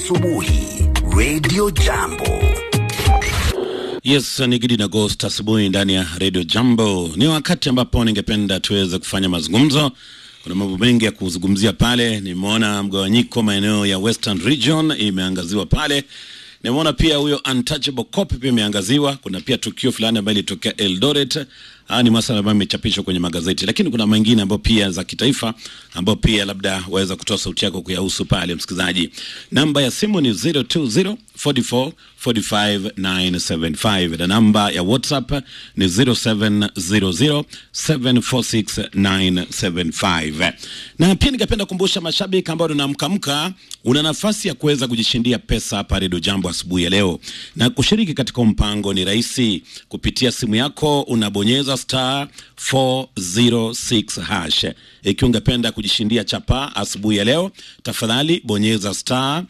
asubuhi Radio Jambo. Yes, ni Gidi na Ghost asubuhi ndani ya Radio Jambo. Ni wakati ambapo ningependa tuweze kufanya mazungumzo. Kuna mambo mengi ya kuzungumzia pale. Nimeona mgawanyiko maeneo ya Western Region imeangaziwa pale. Nimeona pia huyo untouchable cop pia imeangaziwa. Kuna pia tukio fulani ambalo ilitokea Eldoret. Haya ni masuala ambayo imechapishwa kwenye magazeti, lakini kuna mengine ambayo pia za kitaifa ambayo pia labda waweza kutoa sauti yako kuyahusu pale, msikilizaji. Namba ya simu ni 020 44 45 975 na namba ya WhatsApp ni 0700 746 975. Na pia ningependa kukumbusha mashabiki ambao tunamkamka, una nafasi ya kuweza kujishindia pesa hapa Redio Jambo asubuhi ya leo, na kushiriki katika mpango ni rahisi. Kupitia simu yako unabonyeza star 406 hash. Ikiwa ungependa kujishindia chapa asubuhi ya leo, tafadhali bonyeza star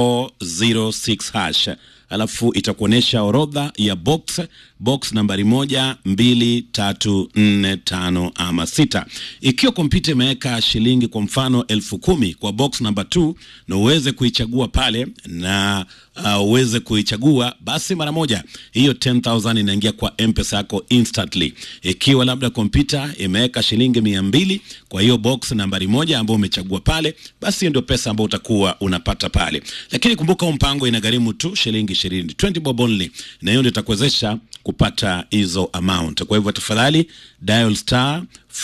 406 hash alafu itakuonyesha orodha ya box box nambari moja mbili tatu nne tano ama sita. Ikiwa kompyuta imeweka shilingi kwa mfano elfu kumi kwa box namba 2 na uweze kuichagua pale na uh, uweze kuichagua basi mara moja hiyo 10000 inaingia kwa mpesa yako instantly. Ikiwa labda kompyuta imeweka shilingi mia mbili kwa hiyo box nambari moja ambayo umechagua pale, basi hiyo ndio pesa ambayo utakuwa unapata pale. Lakini kumbuka huu mpango inagharimu tu shilingi 20 20 bob only, na hiyo ndio itakuwezesha kupata hizo amount. Kwa hivyo tafadhali dial star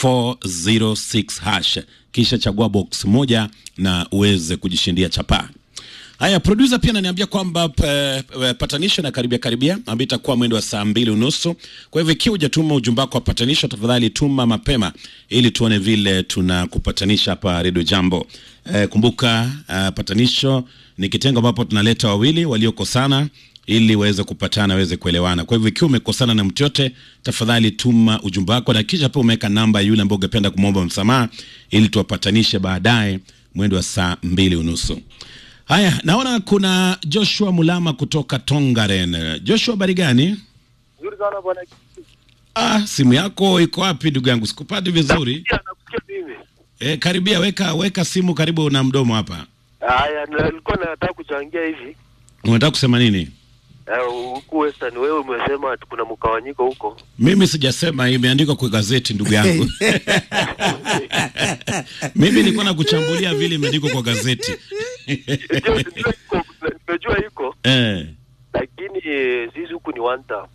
406 hash kisha chagua box moja na uweze kujishindia chapaa. Haya, producer pia ananiambia kwamba pa- pa- patanisho na karibia karibia, ambayo itakuwa mwendo wa saa mbili unusu. Kwa hivyo ikiwa hujatuma ujumbe wako wa patanisho, tafadhali tuma mapema ili tuone vile tunakupatanisha hapa Radio Jambo. Eh, kumbuka uh, patanisho ni kitengo ambapo tunaleta wawili waliokosana ili waweze kupatana waweze kuelewana. Kwa hivyo ikiwa umekosana na mtu yote, tafadhali tuma ujumbe wako na kisha pia umeweka namba ya yule ambaye ungependa kumwomba msamaha ili tuwapatanishe baadaye mwendo wa saa mbili unusu. Haya, naona kuna Joshua Mulama kutoka Tongaren. Joshua, habari gani? Nzuri sana bwana. Ah, simu yako iko wapi ndugu yangu? Sikupati vizuri. Pia nakusikia mimi. E, karibia, weka weka simu karibu na mdomo hapa. Haya, nilikuwa nataka kuchangia hivi. Unataka kusema nini? Eh, Huku Western wewe umesema ati kuna mkawanyiko huko. Mimi sijasema, imeandikwa kwa gazeti ndugu yangu. Mimi nilikuwa nakuchambulia vile imeandikwa kwa gazeti. Ndio, ndio iko, nimejua iko, eh, lakini eh, sisi huku ni one town.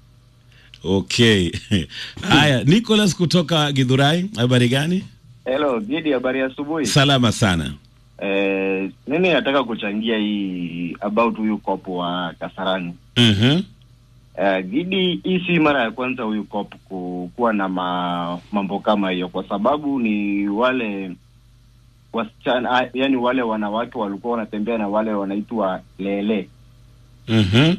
okay. Haya, Nicholas kutoka Githurai, habari gani? Hello, Gidi, habari ya asubuhi. Salama sana. Eh, mimi nataka kuchangia hii about huyu kopo wa Kasarani. Mhm. Eh, Gidi, hii si mara ya kwanza huyu kopo ku- kuwa na ma, mambo kama hiyo, kwa sababu ni wale wasichana, ah, yani wale wanawake walikuwa wanatembea na wale wanaitwa lele. Mhm.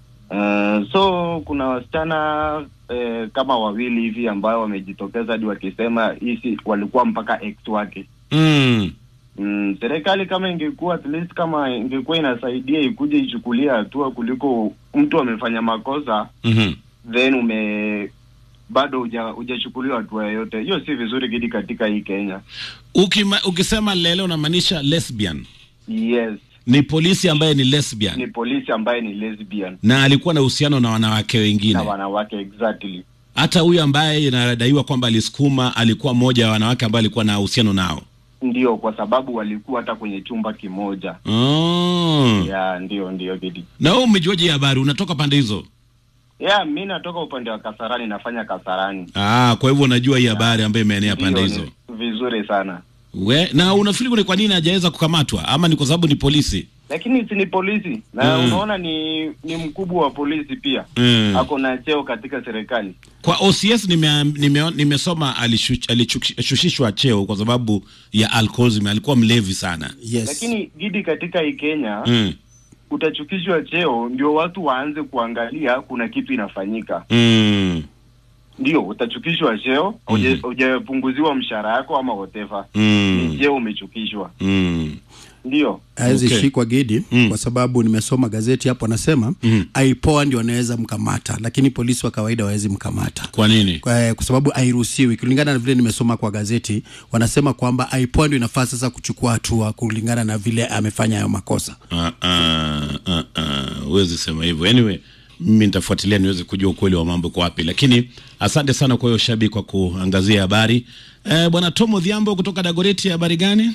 Uh, so kuna wasichana eh, kama wawili hivi ambao wamejitokeza hadi wakisema hisi walikuwa mpaka ex wake Mm. Mm, serikali kama ingekuwa at least kama ingekuwa inasaidia ikuje ichukulia hatua kuliko mtu amefanya makosa Mhm. then ume bado huja- hujachukuliwa hatua yoyote. Hiyo si vizuri gidi katika hii Kenya. Ukima, ukisema lele unamaanisha lesbian. Yes, Ni polisi ambaye ni lesbian ni polisi ambaye ni lesbian na alikuwa na uhusiano na wanawake na wengine. wanawake exactly. Hata huyu ambaye inadaiwa kwamba alisukuma alikuwa mmoja wa wanawake ambao alikuwa na uhusiano nao. Ndio, kwa sababu walikuwa hata kwenye chumba kimoja. Oh. Ya, ndio ndio gidi. Na wewe umejuaje hii habari? Unatoka pande hizo? Ya, mi natoka upande wa Kasarani, nafanya Kasarani. Ah, kwa hivyo unajua hii habari ambayo imeenea pande Ndio, hizo. ni vizuri sana. We, na unafikiri ni kwa nini hajaweza kukamatwa ama ni kwa sababu ni polisi? lakini si ni polisi na Mm. unaona ni ni mkubwa wa polisi pia Mm. ako na cheo katika serikali Kwa OCS nime, nime, nimesoma alishush- alishushishwa cheo kwa sababu ya alcoholism, alikuwa mlevi sana. Yes. lakini gidi katika hii Kenya Mm. utachukishwa cheo ndio watu waanze kuangalia kuna kitu inafanyika Mm. ndio utachukishwa cheo Mhm. hujapunguziwa mshahara yako ama whatever ni Mm. cheo umechukishwa Mm. ndio hawezi Okay. shikwa Gidi Mm. kwa sababu nimesoma gazeti hapo, anasema Mm. aipoa ndio wanaweza mkamata, lakini polisi wa kawaida hawezi mkamata Kwa nini? kwa, kwa sababu hairuhusiwi kulingana na vile nimesoma kwa gazeti. Wanasema kwamba aipoa ndio inafaa sasa kuchukua hatua kulingana na vile amefanya hayo makosa. Ah, ah, ah, ah, huwezi sema hivyo. Anyway, mimi nitafuatilia niweze kujua ukweli wa mambo kwa wapi, lakini asante sana kwa hiyo Shabi kwa kuangazia habari. Eh, bwana Tomo Dhiambo kutoka Dagoreti, habari gani?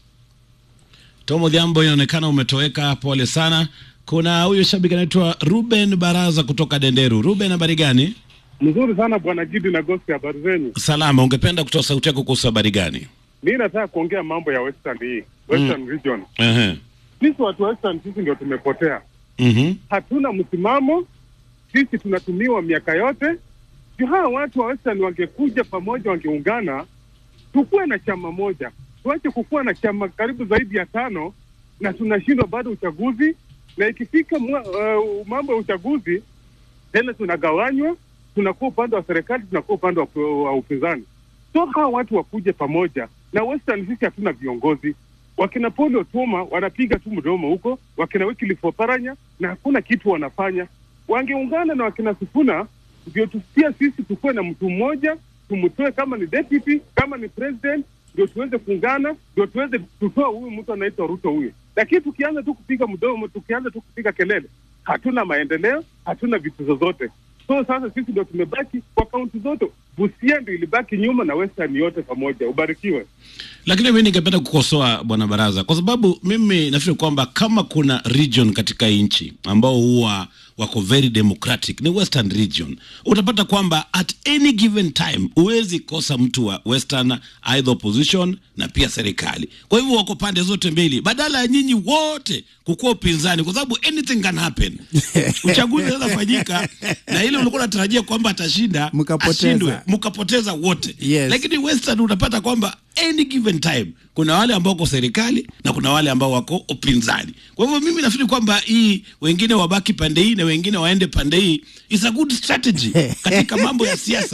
Tomo Dhiambo, inaonekana umetoweka, pole sana. Kuna huyo shabiki anaitwa Ruben Baraza kutoka Denderu. Ruben, habari gani? Mzuri sana bwana Gidi na Gosi, habari zenyu? Salama. Ungependa kutoa sauti yako kuhusu habari gani? Mi nataka kuongea mambo ya Western hii Western region. Ehe. Sisi watu wa Western, sisi ndio tumepotea, Mhm. hatuna msimamo. Sisi tunatumiwa miaka yote. Juu hawa watu wa Western wangekuja pamoja, wangeungana, tukuwe na chama moja, tuache kukuwa na chama karibu zaidi ya tano na tunashindwa bado uchaguzi, na ikifika mwa, uh, mambo ya uchaguzi tena tunagawanywa, tunakuwa upande wa serikali, tunakuwa upande wa, wa upinzani. So hawa watu wakuje pamoja na Western. Sisi hatuna viongozi. Wakina Paul Otuoma wanapiga tu mdomo huko, wakina Wycliffe Oparanya na hakuna kitu wanafanya. Wangeungana na wakina Sifuna ndio tusia sisi tukuwe na mtu mmoja, tumtoe kama ni deputy, kama ni president, ndio tuweze kuungana, ndio tuweze tutoa huyu mtu anaitwa Ruto huyu. Lakini tukianza tu kupiga mdomo, tukianza tu kupiga kelele, hatuna maendeleo, hatuna vitu zozote. So sasa sisi ndio tumebaki kwa kaunti zote. Busia ndio ilibaki nyuma na Western yote pamoja. Ubarikiwe. Lakini mimi ningependa kukosoa bwana Baraza kwa sababu mimi nafikiri kwamba kama kuna region katika hii nchi ambao huwa wako very democratic ni Western region. Utapata kwamba at any given time huwezi kosa mtu wa Western either opposition na pia serikali. Kwa hivyo wako pande zote mbili, badala ya nyinyi wote kukuwa upinzani, kwa sababu anything can happen. Uchaguzi unaweza fanyika na ile ulikuwa unatarajia kwamba atashinda Mkapoteza. ashindwe, mkapoteza wote Yes. lakini Western unapata kwamba any given time kuna wale ambao wako serikali na kuna wale ambao wako upinzani. Kwa hivyo mimi nafikiri kwamba hii wengine wabaki pande hii na wengine waende pande hii is a good strategy katika mambo ya siasa.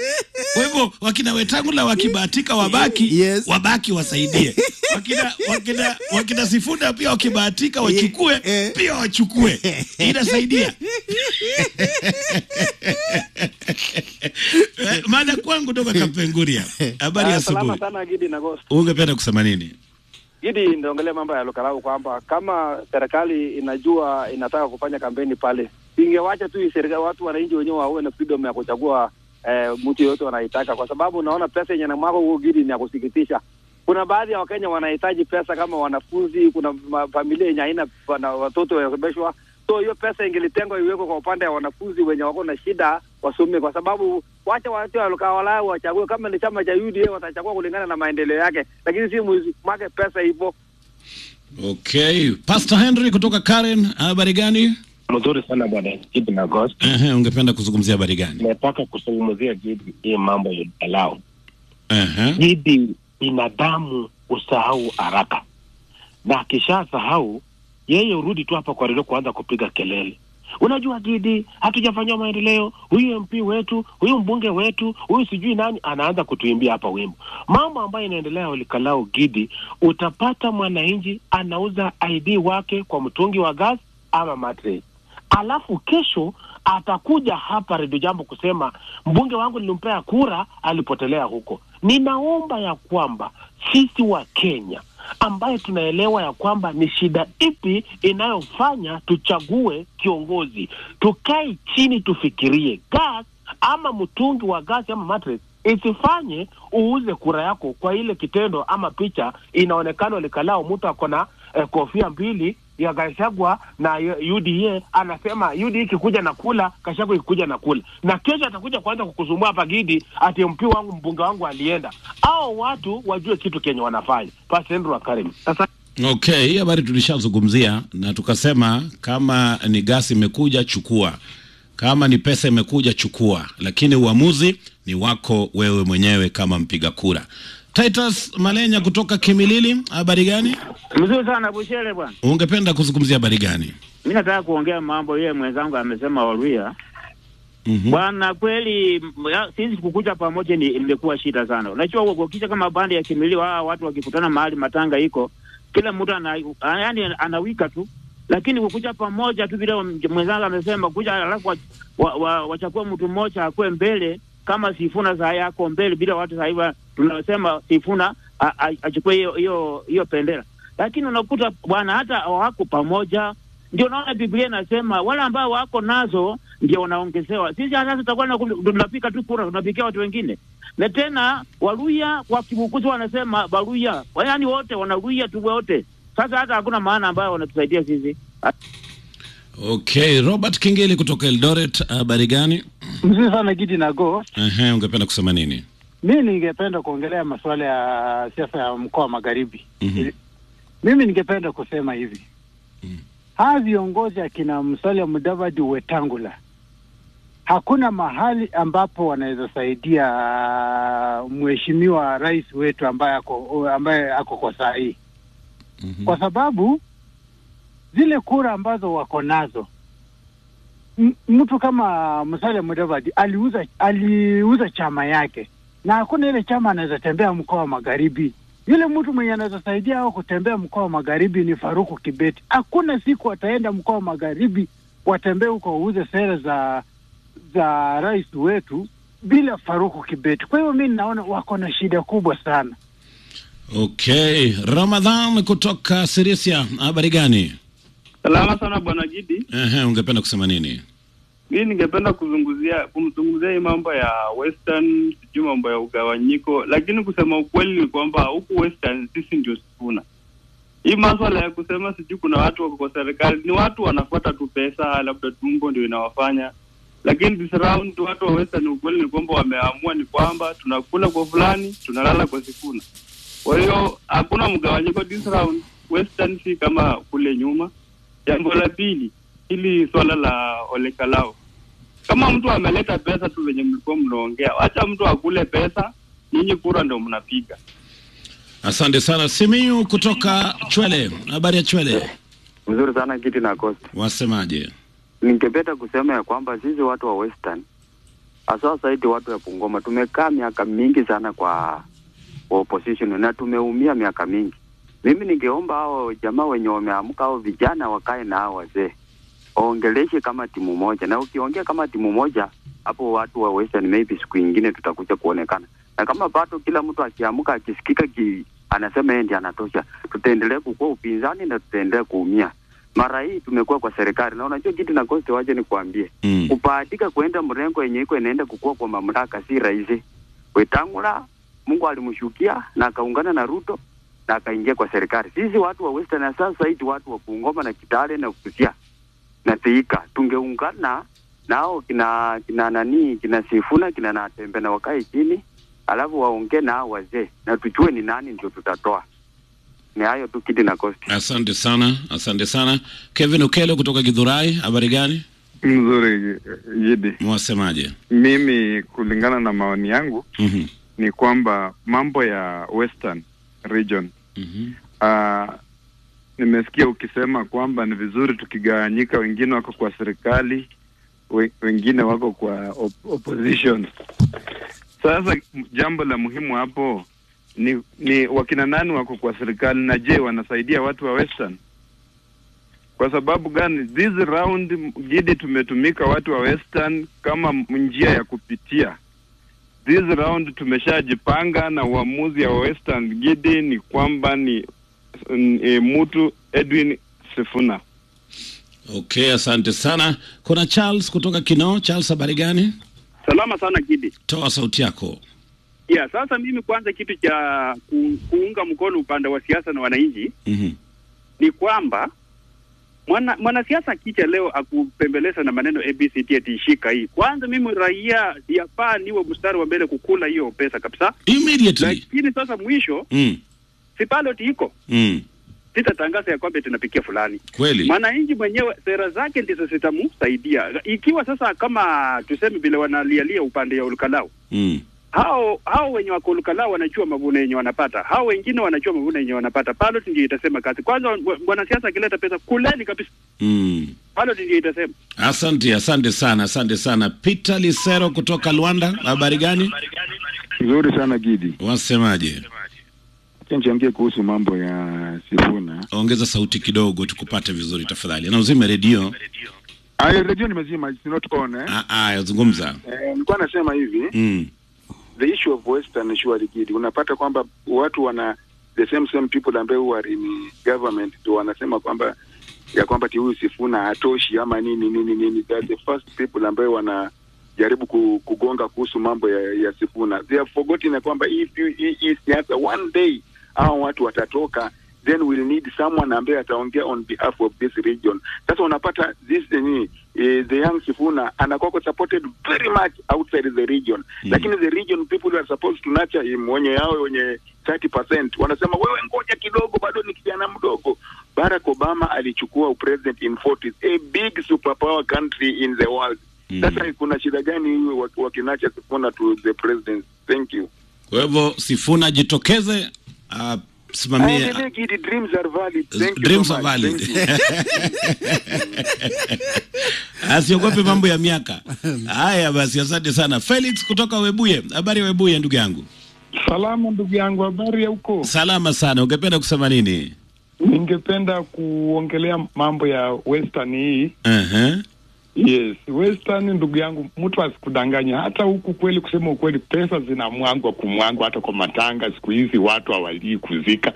Kwa hivyo wakina Wetangula wakibahatika wabaki Yes. wabaki wasaidie, wakina, wakina, wakina Sifuna pia wakibahatika wachukue Eh. pia wachukue, inasaidia Eh, Mada kwangu toka Kapenguria. Habari ya Ah, salama asubuhi. sana Gidi na Ghost. Ungependa kusema nini? Gidi nitaongelea mambo ya Lukalau kwamba kama serikali inajua inataka kufanya kampeni pale, ingewacha tu hii serikali, watu wananchi wenyewe wawe na freedom ya kuchagua eh, mtu yoyote wanaitaka, kwa sababu unaona pesa yenye namwako huko Gidi ni ya kusikitisha. Kuna baadhi ya Wakenya wanahitaji pesa kama wanafunzi, kuna ma- familia yenye haina wana watoto wasomeshwa, so hiyo pesa ingelitengwa iwekwe kwa upande wa wanafunzi wenye wako na shida wasome, kwa sababu wacha watu walikawalau wachague. Kama ni chama cha UDA watachagua kulingana na maendeleo yake, lakini si mwake pesa hivyo. Okay, Pastor Henry kutoka Karen, habari gani? Mzuri sana bwana Gidi na Ghost. Ehe, ungependa kuzungumzia habari gani? Nataka kuzungumzia Gidi hii mambo ya Lukalau. Ehe. Gidi binadamu usahau haraka, na akishasahau yeye urudi tu hapa kwa redio kuanza kupiga kelele. Unajua Gidi, hatujafanyiwa maendeleo, huyu MP wetu, huyu mbunge wetu, huyu sijui nani, anaanza kutuimbia hapa wimbo. Mambo ambayo inaendelea Olikalau Gidi, utapata mwananchi anauza ID wake kwa mtungi wa gas ama mattress alafu kesho atakuja hapa Redio Jambo kusema mbunge wangu nilimpea kura, alipotelea huko. Ninaomba ya kwamba sisi wa Kenya ambaye tunaelewa ya kwamba ni shida ipi inayofanya tuchague kiongozi, tukae chini tufikirie gas ama mtungi wa gasi ama mattress isifanye uuze kura yako kwa ile kitendo ama picha inaonekana likalao mtu ako na eh, kofia mbili ya Gachagua na y- UDA anasema UDA ikikuja na kula, Gachagua ikikuja na kula, na kesho atakuja kuanza kukusumbua hapa Gidi ati MP wangu mbunge wangu alienda. Hao watu wajue kitu kenye wanafanya. Pastor Andrew Akarim. Sasa Okay, hii habari tulishazungumzia na tukasema kama ni gasi imekuja chukua, kama ni pesa imekuja chukua, lakini uamuzi ni wako wewe mwenyewe kama mpiga kura. Titus Malenya kutoka Kimilili, habari gani? Mzuri sana Bushere bwana. Ungependa kuzungumzia habari gani? Mi nataka kuongea mambo yeye mwenzangu amesema Waluya. Mhm. Bwana kweli m- ya- sisi kukuja pamoja ni imekuwa shida sana. Unajua ukikisha kama bandi ya kimilio hawa watu wakikutana mahali matanga iko kila mtu ana, yani anawika tu, lakini kukuja pamoja tu vile mwenzangu amesema, kuja alafu wa- wa- wa- wachakue mtu mmoja akuwe mbele kama Sifuna saa yako mbele, bila watu saa hivi tunasema Sifuna a- a- achukue hiyo hiyo hiyo bendera, lakini unakuta bwana hata hawako pamoja. Ndio naona Biblia inasema wale ambao wako nazo ndio wanaongezewa. Sisi sasa tutakuwa na- tunapika tu kura, tunapikia watu wengine na tena Waluya kwa Kibukuzi wanasema Baluya, yaani wote wanaluya tu wote. Sasa hata hakuna maana ambayo wanatusaidia sisi. Okay, Robert Kingeli kutoka Eldoret, habari gani? Mzuri sana Gidi na Go. Ehe, ungependa kusema nini? Mi ningependa kuongelea masuala ya siasa ya mkoa wa Magharibi. Mhm. Mimi ningependa kusema hivi hawa viongozi akina Musalia Mudavadi, Wetangula, hakuna mahali ambapo wanaweza saidia uh, mheshimiwa rais wetu ambaye ako ambaye ako kwa saa hii kwa sababu zile kura ambazo wako nazo m- mtu kama Musalia Mudavadi aliuza aliuza chama yake, na hakuna ile chama anaweza tembea mkoa wa magharibi. Yule mtu mwenye anaweza saidia au kutembea mkoa wa magharibi ni Faruku Kibeti. Hakuna siku wataenda mkoa wa magharibi watembee huko wauze sera za za rais wetu bila Faruku Kibeti. Kwa hiyo mi naona wako na shida kubwa sana. Okay, Ramadhan kutoka Sirisia, habari gani? Salama sana bwana Gidi. Ehe, ungependa kusema nini? Mimi ningependa kuzungumzia kumzungumzia hii mambo ya western, sijui mambo ya ugawanyiko, lakini kusema ukweli ni kwamba huku western sisi ndio sifuna hii maswala ya kusema sijui kuna watu wako kwa serikali, ni watu wanafuata tu pesa, labda tumbo ndio inawafanya, lakini this round watu wa western, ukweli ni kwamba wameamua ni kwamba tunakula kwa fulani, tunalala kwa sifuna. Kwa hiyo hakuna mgawanyiko this round, western si kama kule nyuma. Jambo la pili, hili swala la olekalao, kama mtu ameleta pesa tu venye mlikuwa mnaongea, wacha mtu akule pesa, nyinyi kura ndo mnapiga. Asante sana. Simiyu kutoka Chwele, habari ya Chwele, Mzuri sana Kiti na Costa. wasemaje? Ningependa kusema ya kwamba sisi watu wa Western hasa zaidi watu wa Bungoma tumekaa miaka mingi sana kwa kwa opposition na tumeumia miaka mingi. Mimi ningeomba hao jamaa wenye wameamka hao vijana wakae na hao wazee waongeleshe kama timu moja, na ukiongea kama timu moja hapo watu wa Western maybe siku ingine tutakuja kuonekana, na kama bado kila mtu akiamka akisikika ki, anasema yeye ndiye anatosha, tutaendelea kukua upinzani na tutaendelea kuumia. Mara hii tumekuwa kwa serikali, na unajua kitu na kosti, waje nikuambie mm. kubahatika kuenda mrengo yenye iko inaenda kukua kwa mamlaka si rahisi. Wetangula Mungu alimshukia na akaungana na Ruto na akaingia kwa serikali. Sisi watu wa Western na sasa hivi watu wa Bungoma na Kitale na Busia na Thika tungeungana nao kina kina nani kina Sifuna kina Natembe na wakae chini, alafu waongee na hao wazee na tujue ni nani ndio tutatoa. Ni hayo tu Kidi na Costi. Asante sana, asante sana. Kevin Ukelo kutoka Githurai, habari gani? Mzuri Gidi. Mwasemaje? Mimi kulingana na maoni yangu Mhm. ni kwamba mambo ya Western region Mhm. ah, nimesikia ukisema kwamba ni vizuri tukigawanyika, wengine wako kwa serikali, we, wengine wako kwa op opposition. Sasa m- jambo la muhimu hapo ni, ni wakina nani wako kwa serikali na je, wanasaidia watu wa Western? Kwa sababu gani? This round Gidi, tumetumika watu wa Western kama m- njia ya kupitia this round tumeshajipanga na uamuzi ya Western Gidi ni kwamba ni n- e, mtu Edwin Sifuna. Okay, asante sana. Kuna Charles kutoka Kinoo. Charles, habari gani? Salama sana Gidi. Toa sauti yako. Yeah, sasa mimi kwanza kitu cha ku, kuunga mkono upande wa siasa na wananchi Mhm. ni kwamba mwana mwanasiasa akija leo akupembeleza na maneno ABCD atishika hii. Kwanza mimi raia yafaa niwe mstari wa mbele kukula hiyo pesa kabisa. Immediately. Lakini sasa mwisho Mm. si ballot iko. Mm. Sitatangaza ya kwamba tunapikia fulani. Kweli. Mwananchi mwenyewe sera zake ndizo zitamsaidia. Ikiwa sasa kama tuseme vile wanalialia upande ya Olukalau Mm. hao hao wenye wako Olukalau wanajua mavuno yenye wanapata, hao wengine wanajua mavuno yenye wanapata. Ballot ndio itasema kazi. Kwanza wa- mwanasiasa akileta pesa kuleni kabisa, Mm. ballot ndio itasema. Asante, asante sana, asante sana. Peter Lisero kutoka Luanda, habari gani? Nzuri sana Gidi. Wasemaje? Acha nichangie kuhusu mambo ya Sifuna. Ongeza sauti kidogo tukupate vizuri tafadhali, na uzime redio. Ayo, redio nimezima, it's not on eh. Ah, ah, zungumza. Eh, nilikuwa nasema hivi Mm. the issue of western surely kid unapata kwamba watu wana the same same people ambaye who are in government ndio wanasema kwamba ya kwamba ti huyu Sifuna hatoshi ama nini nini nini that the first people ambaye wana jaribu ku, kugonga kuhusu mambo ya, ya Sifuna they have forgotten ya kwamba if you hii hii siasa one day hao watu watatoka then we'll need someone ambaye ataongea on behalf of this region. Sasa unapata this ni eh, the young Sifuna anakuwa supported very much outside the region Mm. lakini the region people who are supposed to nurture him wenye yao wenye 30% wanasema wewe ngoja kidogo, bado ni kijana mdogo. Barack Obama alichukua upresident in 40s, a big superpower country in the world. Sasa kuna shida gani hiyo wak- wakinacha Sifuna to the president? Thank you. Kwa hivyo Sifuna jitokeze, ah, simamie Aendelee kidi, dreams are valid. Thank you dreams so are much. valid. Thank you. Asiogope mambo ya miaka. Haya basi, asante sana Felix kutoka Webuye. Habari ya Webuye ndugu yangu? Salama ndugu yangu, habari ya huko? Salama sana. Ungependa kusema nini? Ningependa kuongelea mambo ya western hii. Uh-huh. Yes, western ndugu yangu, mtu asikudanganya. Hata huku kweli, kusema ukweli, pesa zinamwangwa kumwangwa, hata kwa matanga siku hizi watu hawalii kuzika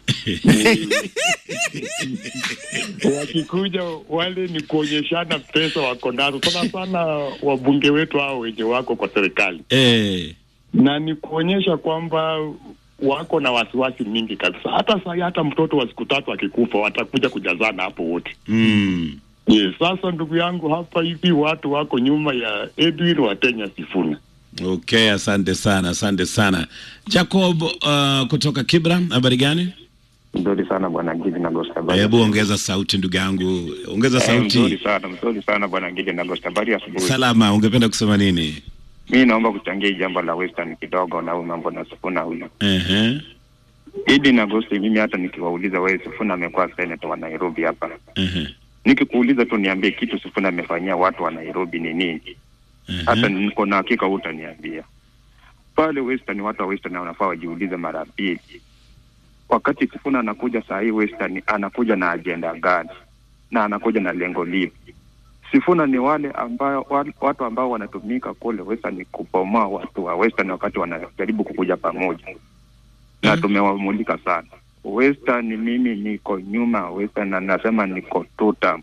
wakikuja wale ni kuonyeshana pesa wako nazo sana sana, wabunge wetu hao wenye wako kwa serikali Eh. na ni kuonyesha kwamba wako na wasiwasi mingi kabisa. Hata saa hii, hata mtoto wa siku tatu akikufa watakuja kujazana hapo wote. Mm. Yes, sasa ndugu yangu, hapa hivi watu wako nyuma ya Edwin Watenya Sifuna. Okay, asante sana, asante sana. Jacob uh, kutoka Kibra, habari gani? Mzuri sana bwana Gidi na Gosta. Hebu ongeza sauti ndugu yangu, ongeza Eh, Mzuri sauti. sana, mzuri sana bwana Gidi na Gosta. Habari ya asubuhi. Salama, ungependa kusema nini? Mi naomba kuchangia hii jambo la Western kidogo na huyu mambo na Sifuna huyu. Ehe. Gidi na Gosta, mimi hata nikiwauliza wewe, Sifuna amekuwa senator wa Nairobi hapa. Ehe. Nikikuuliza tu niambie kitu Sifuna amefanyia watu wa Nairobi ni nini? Hata niko na hakika utaniambia. Pale Western, watu wa Western wanafaa wajiulize mara mbili. Wakati Sifuna anakuja saa hii Western, anakuja na ajenda gani na anakuja na lengo lipi? Sifuna ni wale ambao wa- watu ambao wanatumika kule Western kubomoa watu wa Western wakati wanajaribu kukuja pamoja, na tumewamulika sana Western. Mimi niko nyuma ya Western na nasema niko tuta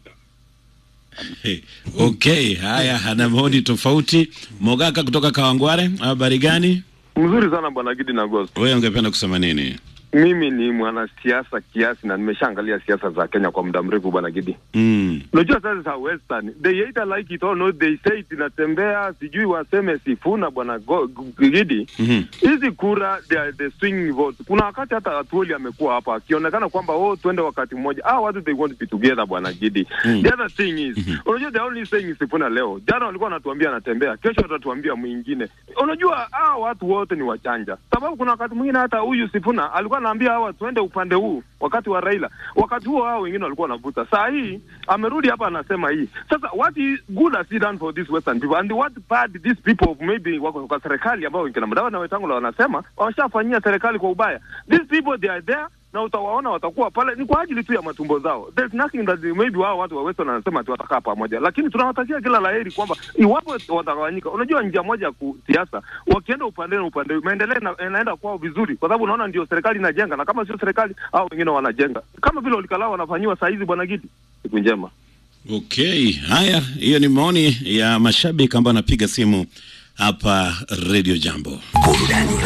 Okay, haya, ana maoni tofauti. Mogaka kutoka Kawangware, habari gani? Mzuri sana bwana Gidi na Ghost. Wewe ungependa kusema nini? Mimi ni mwanasiasa kiasi na nimeshaangalia siasa za Kenya kwa muda mrefu bwana Gidi. Mm. Unajua sasa za Western, they either like it or not, they say it inatembea, sijui waseme Sifuna bwana Go- G- Gidi. Mhm. Hizi kura they are the swing votes. Kuna wakati hata Atuoli amekuwa hapa akionekana kwamba oh, twende wakati mmoja. Ah, watu they want to be together bwana Gidi. Mm. The other thing is, unajua the only saying is Sifuna leo. Jana walikuwa wanatuambia anatembea, kesho watatuambia mwingine. Unajua ah, watu wote ni wachanja. Sababu kuna wakati mwingine hata huyu Sifuna alikuwa anaambia hawa tuende upande huu wakati wa Raila. Wakati huo hao wengine walikuwa wanavuta. Saa hii amerudi hapa anasema hii. Sasa what is good has he done for these western people and what bad these people of maybe wako kwa serikali ambao wengine madawa na Wetangula wanasema wameshafanyia serikali kwa ubaya. These people they are there na utawaona watakuwa pale ni kwa ajili tu ya matumbo zao. There's nothing that they- maybe wao watu wa Western wanasema ati watakaa pamoja, lakini tunawatakia kila laheri kwamba iwapo watagawanyika, unajua njia moja ya kusiasa, wakienda upande na upande, maendeleo ina- yanaenda kwao vizuri, kwa sababu unaona ndio serikali inajenga, na kama sio serikali au wengine wanajenga, kama vile Olikalau wanafanyiwa saa hizi. Bwana Gidi, siku njema. Okay, haya, hiyo ni maoni ya mashabiki ambao anapiga simu hapa Radio Jambo.